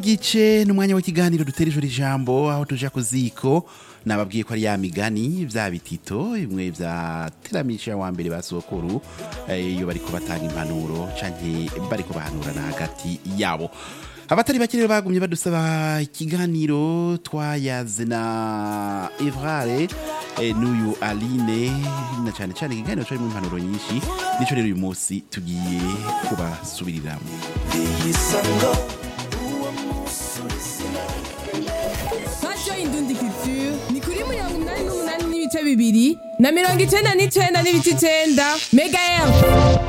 n'igice n'umwanya w'ikiganiro dutera ijoro ijambo aho tuja ku ziko nababwiye ko ari ya migani vya bitito bimwe vya teramisha wa mbere ba sokuru eh, iyo bariko batanga impanuro canke bariko bahanurana hagati yabo abatari bake rero bagumye badusaba ikiganiro twayaze na evrare eh, n'uyu aline na cane cane ikiganiro carimo impanuro nyinshi nico rero uyu munsi tugiye kubasubiriramo radiyo indundi culture ni kuri mirongo inani n'umunani n'ibice bibiri na mirongo icenda n'icenda n'ibice icenda mega efu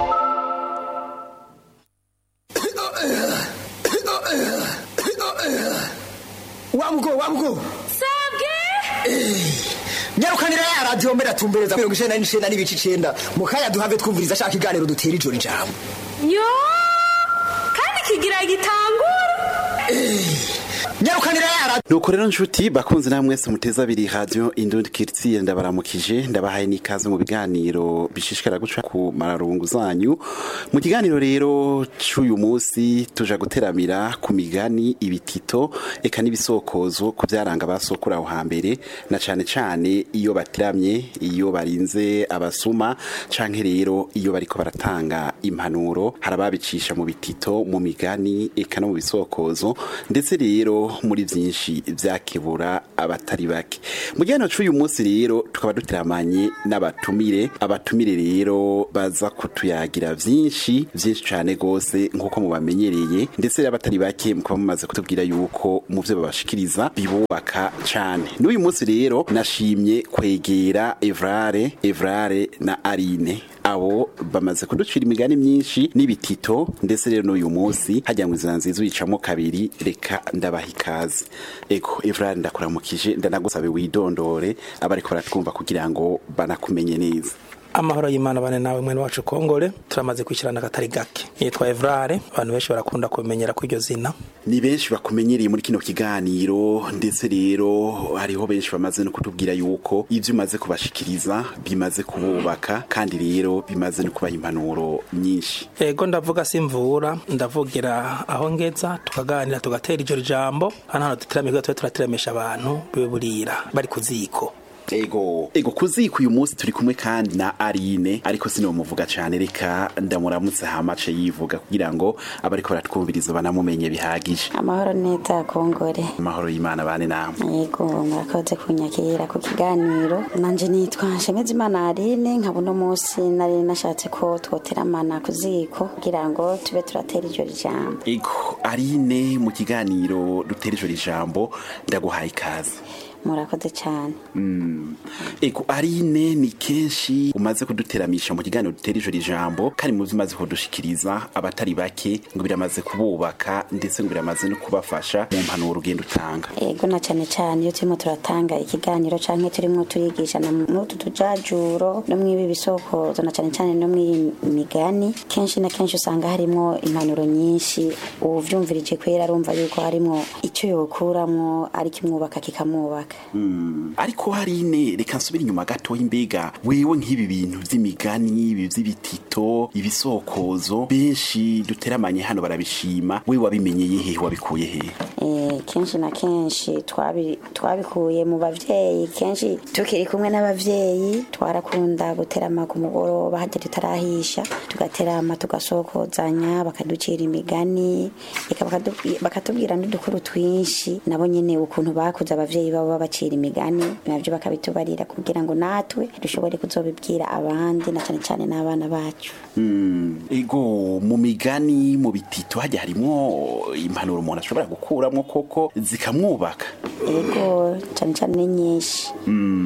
wamugo wamugo sabwe nyarukanira ya radiyo mbere atumbereza mirongo icenda n'icenda n'ibice icenda mu kanya duhave twumviriza ashaka iganiro dutera ijoro ijambo yo kandi kigira gitangura nyarukanira ya radiyo nuko rero nshuti bakunze namwe mwese muteza abiri radio indundi kiritiye ndabaramukije ndabahaye n'ikaze mu biganiro bishishikara guca ku mararungu zanyu mu kiganiro rero c'uyu munsi tuja guteramira ku migani ibitito eka n'ibisokozo ku byaranga basokura aho hambere na cane cane iyo batiramye iyo barinze abasuma canke rero iyo bariko baratanga impanuro harababicisha mu bitito mu migani eka no mu bisokozo ndetse rero muri byinshi byakebura abatari bake mu gihe c'uyu munsi rero tukaba duteramanye n'abatumire abatumire rero baza kutuyagira byinshi byinshi cyane rwose nk'uko mubamenyereye ndetse rero abatari bake mukaba mumaze kutubwira yuko mu byo babashikiriza bibubaka cyane n'uyu munsi rero nashimye kwegera evrare evrare na arine abo bamaze kuducira imigani myinshi n'ibitito ndetse rero n'uyu munsi hajya ngo inzira nziza uyicamo kabiri reka ndabaha ikaze ego evrari ndakuramukije ndanagusabe widondore abariko baratwumva kugira ngo banakumenye neza amahoro y'imana bane nawe mwene wacu kongore turamaze kwishyirana akatari gake yitwa evrare abantu benshi barakunda kumenyera kw'iryo zina ni benshi bakumenyereye muri kino kiganiro ndetse rero hariho benshi bamaze no kutubwira yuko ibyo umaze kubashikiriza bimaze kububaka kandi rero bimaze no kubaha impanuro nyinshi ego ndavuga simvura ndavugira aho ngeza tukaganira tugatera iryo jambo hano hano duteramira tube turateramisha abantu bibe burira bari ku ziko ego ego kuziko uyu munsi turi kumwe kandi na Arine ariko sinomuvuga cyane reka ndamuramutse hamace yivuga kugira ngo abariko baratwumviriza banamumenye bihagije amahoro neza kongore amahoro y'Imana bane namwe yego murakoze kunyakira ku kiganiro nanje nitwa Nshemezimana Aline nkaba uno munsi nari nashatse ko twoteramana ku ziko kugira ngo tube turatera iryo jambo ego Arine mu kiganiro dutera ijoro ijambo ndaguhaye ikaze murakoze cyane ego arine ni kenshi umaze kuduteramisha mu kiganiro dutera ijoro ijambo kandi mu byo umaze kudushikiriza abatari bake ngo biramaze kububaka ndetse ngo biramaze no kubafasha mu mpanuro ugenda utanga yego na cyane cyane iyo turimo turatanga ikiganiro canke turimo turigisha na mutu tujajuro no mwibi bisokozo na cyane cyane no mwiyi migani kenshi na kenshi usanga harimo impanuro nyinshi uvyumvirije kwera arumva yuko harimo icyo yokuramwo ari kimwubaka kikamwubaka ariko harine reka nsubire inyuma gato imbega wewe nk'ibi bintu by'imigani ibi by'ibitito ibisokozo benshi duteramanye hano barabishima wewe wabimenyeye hehe wabikuye hehe Eh, kenshi na kenshi twabi- twabikuye mu bavyeyi kenshi tukiri kumwe n'abavyeyi twarakunda guterama ku mugoroba hajya tutarahisha tugaterama tugasokozanya bakaducira imigani eka bakadu- bakatubwira n'udukuru twinshi nabo nyene ukuntu bakuze abavyeyi babo babacira imigani navyo bakabitubarira kugira ngo natwe dushobore kuzobibwira abandi na cane cane n'abana bacu Mm, ego mu migani mu bitito hajya harimo impanuro umuntu ashobora gukuramo koko zikamwubaka ego cane cane ni nyinshi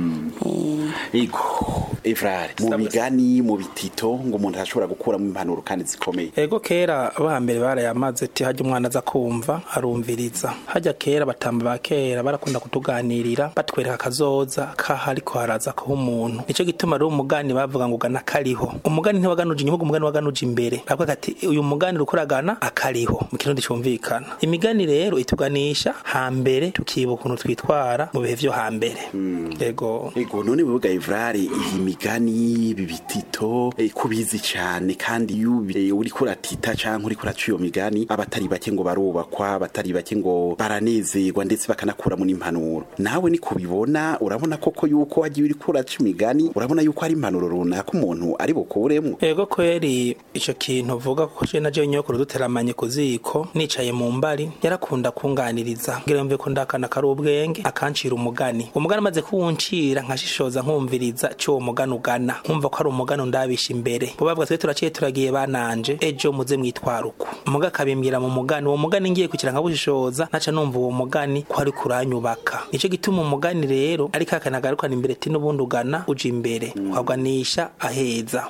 Eh, ego evrare mu migani mu bitito ngo umuntu ashobora gukuramo impanuro kandi zikomeye ego kera abahambere barayamaze ati hajya umwana aza kumva arumviriza hajya kera batamba ba kera barakunda kutuganirira batwereka akazoza kaha ariko haraza kaho umuntu nicyo gituma rero umugani bavuga ngo ugana kariho umugani ntiwaganuje inyuma umugani waganuje imbere bavuga ati uyu mugani uriko uragana akariho mu kirundi cyumvikana imigani rero ituganisha hambere tukibuka ukuntu twitwara mu bihe vyo hambere yego ego none wewe Evrare iyi migani ibi bitito eh, kubizi cyane kandi iyo ubi- eh, uriko uratita canke uriko uraca iyo migani abatari bake ngo barubakwa abatari bake ngo baranezerwa ndetse bakanakuramo n'impanuro nawe ni kubibona urabona koko yuko wagiye uriko uraca imigani urabona yuko hari impanuro runaka umuntu ari bukuremwo Ego kweri ico kintu uvuga ko je na je nyokuru duteramanye ku ziko nicaye mu mbari yarakunda kunganiriza ngira mve ko ndakana kari ubwenge akancira umugani umugani amaze kuwuncira nkashishoza nkumviriza cyo uwo mugani ugana nkumva ko ari umugani ndabisha imbere bo bavuga twe turaciye turagiye bananje ejo muze mwitwara uko umuga akabimbwira mu mugani uwo mugani ngiye kugira nkabushishoza naca numva uwo mugani ko ari kuranyubaka nico gituma umugani rero ariko akanagarukana imbere ti n'ubundi ugana uja imbere ukaganisha aheza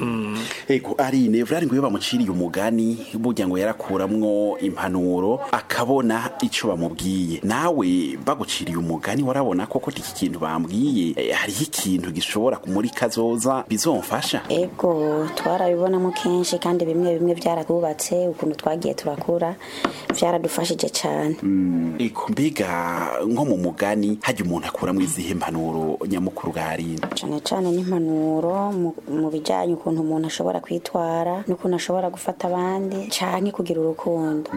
ego ari Evrare ngo iyo bamuciriye umugani burya ngo yarakuramwo impanuro akabona ico bamubwiye nawe baguciriye umugani warabona koko iki kintu bambwiye eh, hariho ikintu gishobora muri kazoza bizomfasha ego twarabibonamo kenshi kandi bimwe bimwe byaratwubatse ukuntu twagiye turakura byaradufashije cyane ego mbega nko mu mugani hajya umuntu akuramwo izihe mpanuro nyamukuru bwarinda cyane cyane n'impanuro mu- mu bijyanye ukuntu umuntu ashobora kwitwara n'ukuntu ashobora gufata abandi cyane kugira urukundo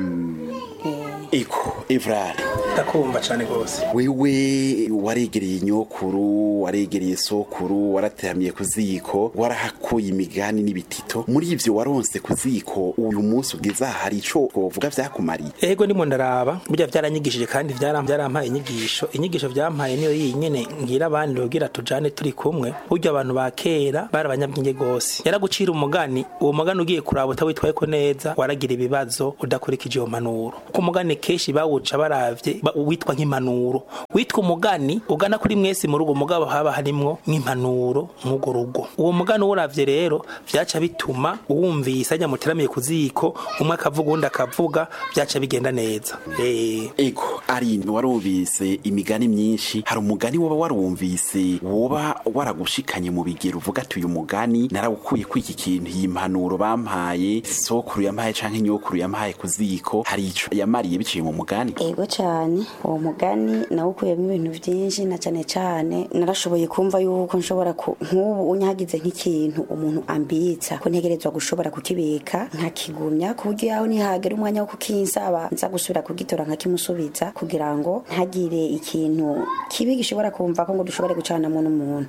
Eh, ego Evrare ndakumva cane gose wewe waregereye nyokuru waregereye sokuru warateramiye ku ziko warahakuye imigani n'ibitito muri ivyo waronse ku ziko uyu munsi ugeze aha hari ico wovuga vyakumariye ego ndimo ndaraba burya byaranyigishije kandi byaram- byarampaye inyigisho inyigisho byampaye niyo yinyene ngira abandi kugira tujane turi kumwe burya abantu ba kera bari abanyabwenge gose yaragucira umugani uwo mugani ugiye kuraba utawitwayeko neza waragira ibibazo udakurikije iyo mpanuro ku mugani kenshi bawuca baravye ba- witwa nk'impanuro witwa umugani ugana kuri mwese mu rugo mugabo haba harimwo nk'impanuro nk'ugo rugo uwo mugani uwuravye rero vyaca bituma uwumvise ajya muteramiye ku ziko umwe akavuga uwundi akavuga vyaca bigenda neza eh ego ari warumvise imigani myinshi hari umugani woba warumvise woba waragushikanye mu bigero uvuga ati uyu mugani narawukuye ku iki kintu iyi mpanuro bampaye sokuru yampaye canke nyokuru yampaye ku ziko hari ico yamariye biciye mu mugani ego cyane uwo mugani nawukuyemo ibintu byinshi na cyane cyane narashoboye kumva yuko nshobora ku- nk'ubu unyagize nk'ikintu umuntu ambitsa ko ntegerezwa gushobora kukibika nkakigumya ku buryo yaho nihagera umwanya wo kukinsaba nza gusubira kugitora nkakimusubiza kugira ngo ntagire ikintu kibi gishobora kumva ko ngo dushobore gucanamo n'umuntu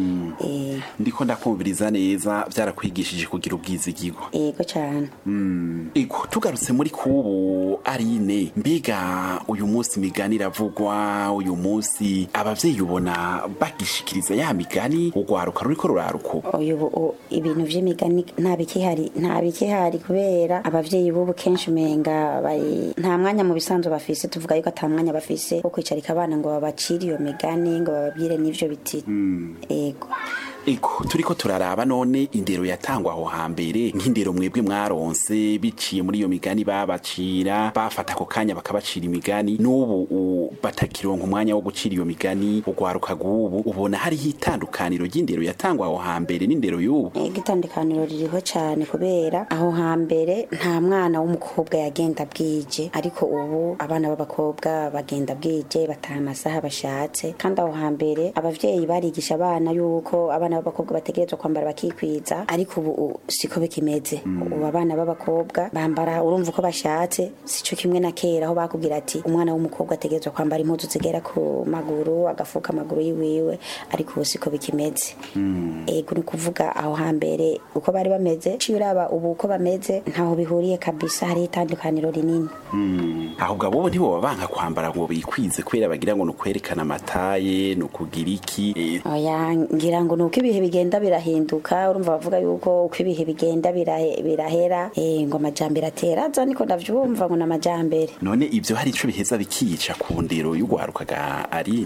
Eh, ndiko ndakumviriza neza byarakwigishije kugira ubwizigirwa ego cyane ego tugarutse muri kubu arine mbiga uyu munsi imigani iravugwa uyu munsi abavyeyi ubona bagishikiriza ya migani urwaruka ruriko ruraruko uyu bu- u- ibintu vy'imigani nta bikihari nta bikihari kubera abavyeyi b'ubu kenshi umenga bari nta mwanya mu bisanzwe bafise tuvuga yuko ata mwanya bafise wo kwicarika abana ngo babacire iyo migani ngo bababwire n'ivyo biti ego ego turiko turaraba none indero yatangwa aho hambere nk'indero mwebwe mwaronse biciye muri iyo migani babacira bafata ako kanya bakabacira imigani n'ubu u- batakironka umwanya wo gucira iyo migani urwaruka rw'ubu ubona hariho itandukaniro ry'indero yatangwa aho hambere n'indero y'ubu ego itandukaniro ririho cyane kubera aho hambere nta mwana w'umukobwa yagenda bwije ariko ubu abana b'abakobwa bagenda bwije bataha amasaha bashatse kandi aho hambere abavyeyi barigisha abana yuko abana b'abakobwa bategerezwa kwambara bakikwiza ariko ubu u- siko bikimeze ubu abana b'abakobwa bambara urumva uko bashatse sico kimwe na kera aho bakubwira ati umwana w'umukobwa ategerezwa kwambara impuzu zigera ku maguru agafuka amaguru yiwiwe ariko ubu siko bikimeze ego ni ukuvuga aho hambere uko bari bameze ciye uraba ubu uko bameze ntaho bihuriye kabisa hariho itandukaniro rinini ahubwo abo ntiboba banka kwambara ngo bikwize kubera bagira ngo ni ukwerekana amataye ni ukugira iki eh, oya ngira ngo ni uko ibihe bigenda birahinduka urumva bavuga yuko uko ibihe bigenda birahe- birahera eh, ngo amajambere atera aza niko ndavyumva ngo ni amajambere none ibyo hari ico biheza bikica ku ndero y'urwaruka ga ari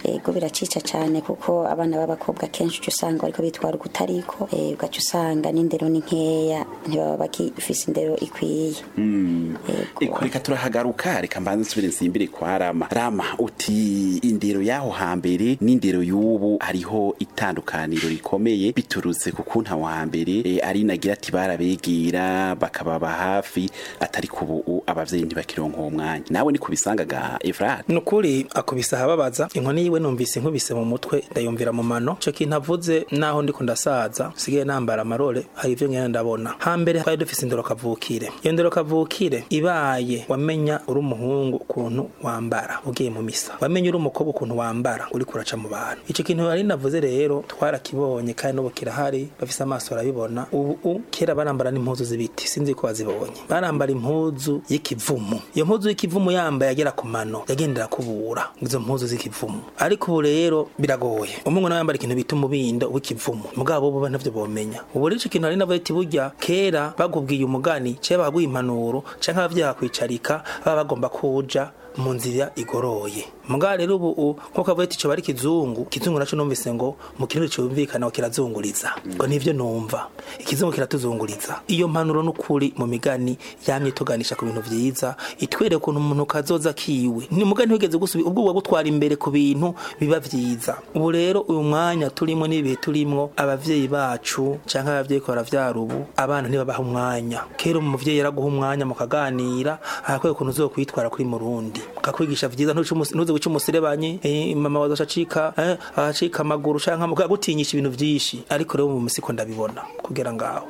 ego biracica cyane kuko abana b'abakobwa kenshi uca usanga bariko bitwara ukutariko eh, ugaca usanga n'indero ni nkeya ntibaba bagifise indero ikwiye Eko reka turahagaruka reka mbanze nsubire nsimbire kwa Rama Rama uti indero yaho hambere n'indero y'ubu hariho itandukaniro rikomeye biturutse ku kuntu aho hambere e, ari nagira ati barabegera bakababa hafi atari ku ubu abavyeyi ntibakironka uwo mwanya nawe ni kubisangaga Efrat nukuri akubise ahababaza inkoni yiwe numvise inkubise mu mutwe ndayumvira mu mano ico kintu avuze naho ndiko ndasaza sigaye nambara amarore hari ivyo ngenda ndabona hambere twari dufise indero kavukire iyo ndero kavukire ibaye wamenya uri umuhungu ukuntu wambara ugiye mu misa wamenya uri umukobwa ukuntu wambara uri kuraca mu bantu ico kintu ari navuze rero twarakibonye kandi n'ubu kirahari bafise amaso barabibona ubu kera barambara n'impuzu z'ibiti sinzi ko bazibonye barambara impuzu y'ikivumu iyo mpuzu y'ikivumu yambaye agera ku mano yagendera kubura izo mpuzu z'ikivumu ariko ubu rero biragoye umungu nawe yambara ikintu bita umubindo w'ikivumu mugabo bo ntavyo bomenya ubu rero ico kintu ari navuze ati burya kera bagubwiye umugani cye baguye impanuro canke abavyeyi bakwicarika baba bagomba kuja mu nzira igoroye mugabo rero ubu nkuko avuye ati cyo bari kizungu kizungu naco numvise ngo mu kintu cyumvikana kirazunguriza ngo nivyo numva ikizungu kiratuzunguriza iyo mpanuro n'ukuri mu migani yamye tuganisha ku bintu vyiza itwere ukuntu umuntu kazoza kiwe ni mugani wigeze gusubi ubwo bwo gutwara imbere ku bintu biba vyiza ubu rero uyu mwanya turimo n'ibihe turimwo abavyeyi bacu canke abavyeyi ko baravyara ubu abana ntibabaha umwanya kera umuvyeyi yaraguha umwanya mukaganira akakwiye ukuntu uzokwitwara kuri murundi kakwigisha vyiza ntuze guca umuserebanyi eh, mama waza acika eh, acika amaguru canke mukagutinyisha ibintu vyinshi ariko rero mu musiko ndabibona kugera ngaho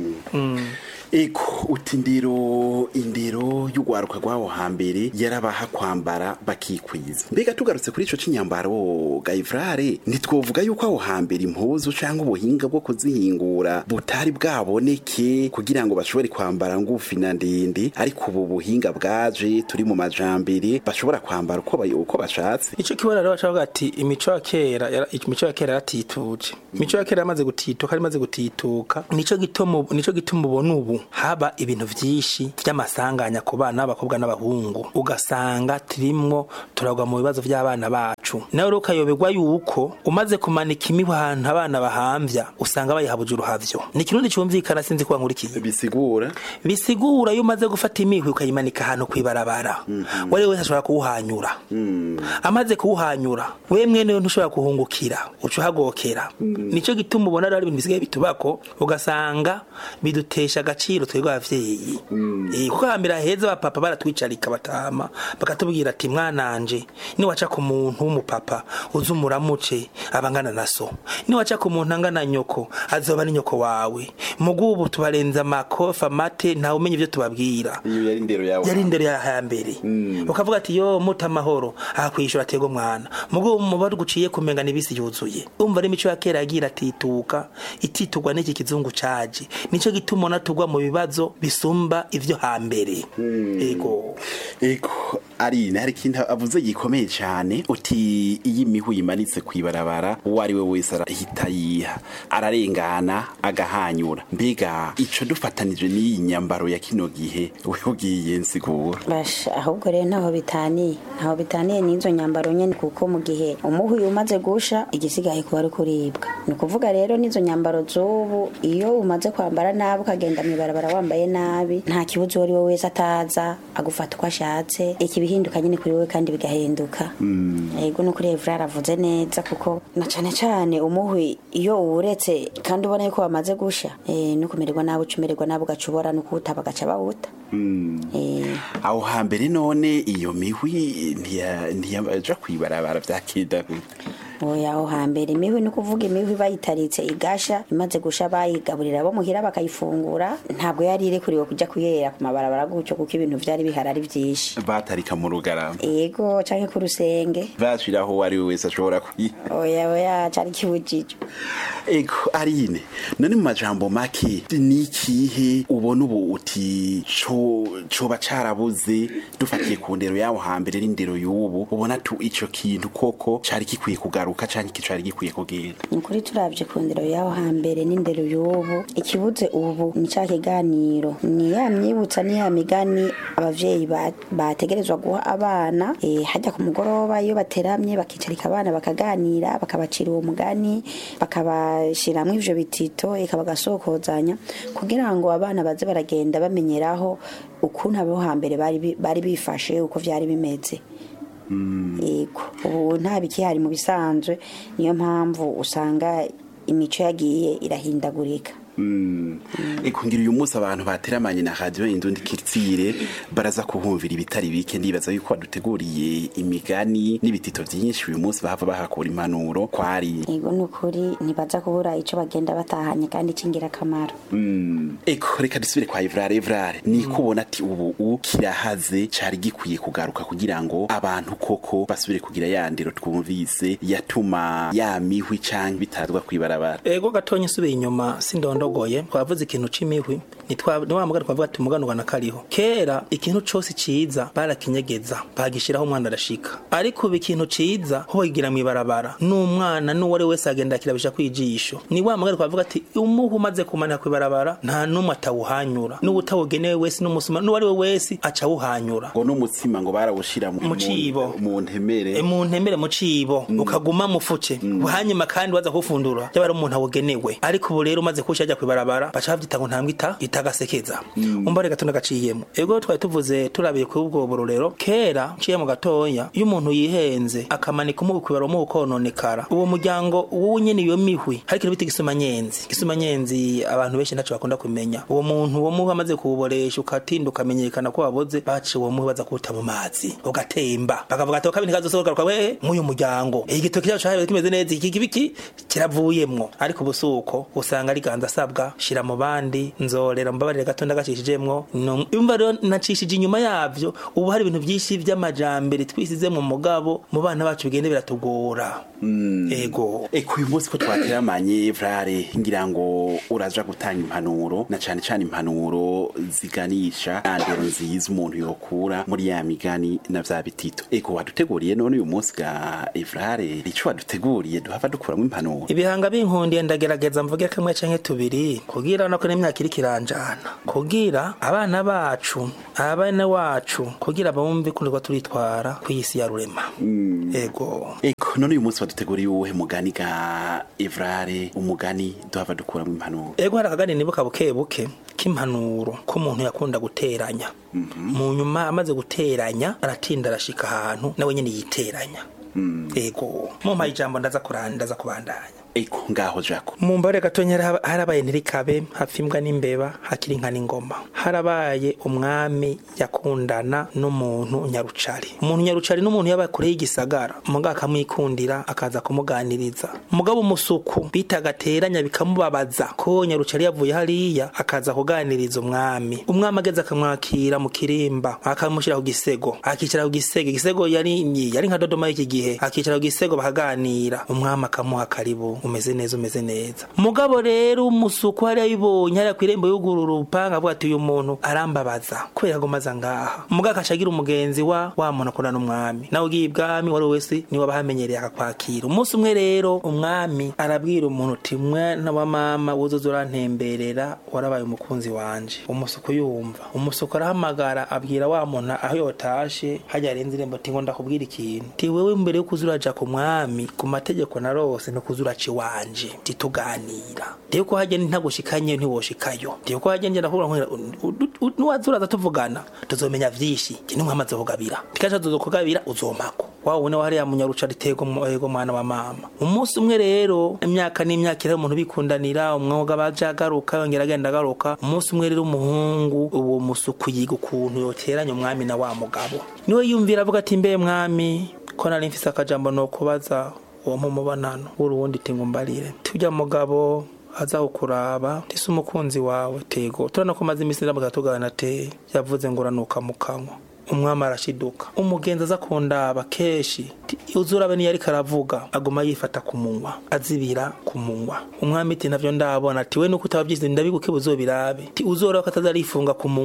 Eko uti indero indero y'ugwaruka rwaho hambere yarabaha kwambara bakikwiza mbega tugarutse kuri ico cinyambaro Gaivrare ntitwovuga yuko aho hambere impuzu canke ubuhinga bwo kuzihingura butari bwaboneke kugira ngo bashobore kwambara ngufi na ndende ariko ubu buhinga bwaje turi mu majambere bashobora kwambara uko bayo uko bashatse ico kibona rero bacavuga ati imico ya kera yara- imico ya kera yaratituje imico ya kera yamaze gutituka yamaze gutituka nico gituma nico gituma ubona ubu haba ibintu vyinshi vy'amasanganya ku bana b'abakobwa n'abahungu ugasanga turimwo turagwa mu bibazo vy'abana bacu nawe rero ukayoberwa yuko umaze kumanika imihwi ahantu abana bahamvya usanga bayihabuje uruhavyo ni ikirundi cumvikana sinzi kuba nkurikiye bisigura bisigura iyo umaze gufata imihwi ukayimanika ahantu kwibarabara wari wese ashobora kuwuhanyura amaze kuwuhanyura we mwene we ntushobora kuhungukira uca uhagokera nico gituma ubona rero hari ibintu bisigaye bitubako ugasanga bidutesha agaciro twebwe abavyeyi Eh, kuko hambere heza abapapa baratwicarika batama bakatubwira ati mwananje niwaca ku muntu w'umupapa uze umuramuce abangana na so niwaca ku muntu angana nyoko azoba ni nyoko wawe mugubu tubarenza amakofa mate ntawe umenya ivyo tubabwira iyo yari indero yawe yari indero ya hambere ukavuga ati yo muta amahoro ahakwishura atego mwana mugo umubare guciye kumenga nibisi yuzuye umva ari imico ya kera yagira atituka ititugwa n'iki kizungu caje nico gituma ubona tugwa mu bibazo bisumba ivyo hambere ego Ego ari hari ikintu avuze gikomeye cyane uti iyi mihu yimanitse kwibarabara uwo ari we wese arahita yiha ararengana agahanyura mbega ico dufatanije n'iyi nyambaro ya kino gihe we ugiye nsigura basha ahubwo rero ntaho bitaniye ntaho bitaniye n'izo nyambaro nyene kuko mu gihe umuhwi umaze gusha igisigaye kuba ari kuribwa ni ukuvuga rero n'izo nyambaro z'ubu iyo umaze kwambara nabi ukagenda mw'ibarabara wambaye nabi nta kibuzo uwo ari we wese ataza agufata uko ashatse ikibihinduka nyine kuri wowe kandi bigahinduka yego no kuri Evra aravuze neza kuko na cane cane umuhwi iyo uwuretse kandi ubona yuko wamaze gusha eh, no kumererwa nabi ucumererwa nabi ugaca ubora no kuwuta bagaca bawuta Eh, aho hambere none iyo mihwi ntiya- ntiyaja kwibarabara vyakida oya aho hambere imihwi ni ukuvuga imihwi bayitaritse igasha imaze gusha bayigaburira bo muhira bakayifungura ntabwo yari irekuriwe kuja kuyera ku mabarabara gutyo kuko ibintu vyari bihari ari vyinshi batarika mu rugarama ego canke ku rusenge bashiraho uwo ari we wese ashobora kwiha oya oya cari kibujijwe Ego Arine none mu majambo make ni ikihe ubona ubu uti co coba carabuze dufatiye ku ndero yawo hambere n'indero y'ubu ubona tu ico kintu koko cari gikwiye kugaruka kugaruka canke iki cari gikwiye kugenda ni ukuri turabye ku ndero y'aho hambere n'indero y'ubu ikibuze ubu ni cya kiganiro ni ya myibutsa ni ya migani abavyeyi ba- bategerezwa guha abana eh, hajya ku mugoroba iyo bateramye bakicarika abana bakaganira bakabacira uwo mugani bakabashiramwo ivyo bitito eka bagasokozanya kugira ngo abana baze baragenda bamenyeraho ukuntu abo hambere bari bi- bari bifashe uko vyari bimeze yego ubu nta bikihari mu bisanzwe niyo mpamvu usanga imico yagiye irahindagurika eko ngira uyu munsi abantu bateramanye na radio indundi kiritsire baraza kuhumvira ibitari bike ndibaza yuko baduteguriye imigani n'ibitito vyinshi uyu munsi bahava bahakura impanuro kwari yego ni ukuri ntibaza kubura ico bagenda batahanye kandi c'ingirakamaro eko reka dusubire kwa Evrare Evrare ni kubona ati ubu u kirahaze cari gikwiye kugaruka kugira ngo abantu koko basubire kugira ya ndero twumvise yatuma ya mihwi canke bitazwa kwibarabara ego gatonya isubiye inyuma sindondogoye twavuze ikintu c'imihwi nitwa ni wa mugani twavuga ati umuganurwa na kariho kera ikintu cose ciza barakinyegeza bagishiraho umwana arashika ariko ubu ikintu ciza ho bakigira mw'ibarabara n'umwana n'uwo ari we wese agenda akirabisha kwijisho ni wa mugani twavuga ati umuhu umaze kumanika kw'ibarabara nta n'umwe atawuhanyura n'uwutawugenewe wese n'umusuma n'uwo ari we wese aca awuhanyura ngo n'umutsima ngo barawushira Mu cibo. mu ntemere E, mu ntemere mu cibo ukaguma mufuce hanyuma kandi waza kufundura yaba ari umuntu awugenewe ariko ubu rero umaze kusha ajya kwibarabara baca bavyita ngo ntambwe ita itagasekeza umva reka tuna gaciyemo ego twari tuvuze turabiye kuri ubwo burorero kera ciye mu gatoya iyo umuntu yihenze akamanika umubu kwibaro mu kononekara uwo muryango wowe nyene iyo mihwi hari ikintu bita igisumanyenzi igisumanyenzi abantu benshi ntaco bakunda kumenya uwo muntu uwo muhu amaze kuwuboresha ukatinda ukamenyekana ko waboze baciye uwo muhu baza kuwuta mu mazi ugatemba bakavuga ati kabiri kazosohoka we nk'uyu muryango igitoki cyacu cyabaye kimeze neza iki kibiki kiravuyemwo ariko ubusuko usanga ari ganza asabwa shira mu bandi nzorera mbabarire gato ndagacishijemwo No- umva rero nacishije inyuma yavyo ubu hari ibintu byinshi vy'amajambere twisize mu mugabo mu bana bacu bigende biratugora ego eko uyu munsi ko twateramanye Evrare ngira ngo uraja gutanga impanuro na cane cane impanuro ziganisha ya ndero nziza umuntu yokura muri ya migani na vya bitito eko waduteguriye none uyu munsi ga Evrare ico waduteguriye duhava dukuramwo impanuro ibihanga binkundiye ndagerageza mvuge kamwe canke tubiri kugira nako n'imyaka iriko iranjana kugira abana bacu abana wacu kugira bumve kunirwa turitwara kw'isi ya rurema ego eko none uyu munsi waduteguriye uwuhe mugani ga Evrare umugani duhava dukuramwo impanuro ego hari akagani nibuka buke buke k'impanuro ko umuntu yakunda guteranya mu nyuma amaze guteranya aratinda arashika ahantu nawe nyene yiteranya ego mumpaye ijambo ndaza kuranda ndaza kubandanya eko ngaho jako mu mbare gatonya haraba- harabaye ntirikabe hapfa imbwa n'imbeba hakiri inka n'ingoma harabaye umwami yakundana n'umuntu nyarucari umuntu nyarucari n'umuntu yaba kure y'igisagara umugabo akamwikundira akaza kumuganiriza umugabo umusuku bitaga teranya bikamubabaza ko nyarucari yavuye hariya akaza kuganiriza umwami umwami ageze akamwakira mu kirimba akamushyira ku gisego akicara ku gisego igisego yari yari nka dodoma y'iki gihe akicara ku gisego bakaganira umwami akamuha karibu umeze neza umeze neza mugabo rero umusuku hariya yibonye hariya ku irembo y'ugurura urupanga avuga ati uyu muntu arambabaza kubera ko maze ngaha umugabo akaca agira umugenzi wa wa muntu akundana n'umwami nawe ugiye ibwami wari wese niwe abahamenyereye akakwakira umunsi umwe rero umwami arabwira umuntu uti mwana wa mama wuzuza urantemberera warabaye umukunzi wanje umusuku yumva umusuku arahamagara abwira wa muntu aho yotashe hajya arenze irembo ati ngo ndakubwira ikintu ti wewe mbere yo kuza uraja ku mwami ku mategeko narose no kuza uraca iwanje tituganira ndiyo ko hajya ntagushikanye ntiwoshikayo ndiyo ko hajya ngenda kuvuga ngo nuwaza uraza tuvugana tuzomenya vyinshi je nimwe amaze kugabira tikaje tuzokugabira uzomako wa wone wa hariya munyaruca ritego ego mwana wa mama umunsi umwe rero imyaka n'imyaka iri umuntu bikundanira umwuga baje agaruka yongera agenda agaruka umunsi umwe rero umuhungu uwo musuku yiga ukuntu yoteranya umwami na wa mugabo niwe yumvira avuga ati mbe mwami ko nari mfise akajambo no kubaza uwo mumubonano w'uruwundi tingo mbarire tujya mugabo aza kukuraba tise umukunzi wawe tego turana ko maze iminsi ndamuga tugana te yavuze ngo uranuka mu kanwa umwami arashiduka umugenzi aza kundaba kenshi ti- uzurabe niyo ariko aravuga aguma yifata ku munwa azibira ku munwa umwami ati navyo ndabona ati we nuko utabavyize ndabiguke buzobirabe ti uzoraba ko atazarifunga ku munwa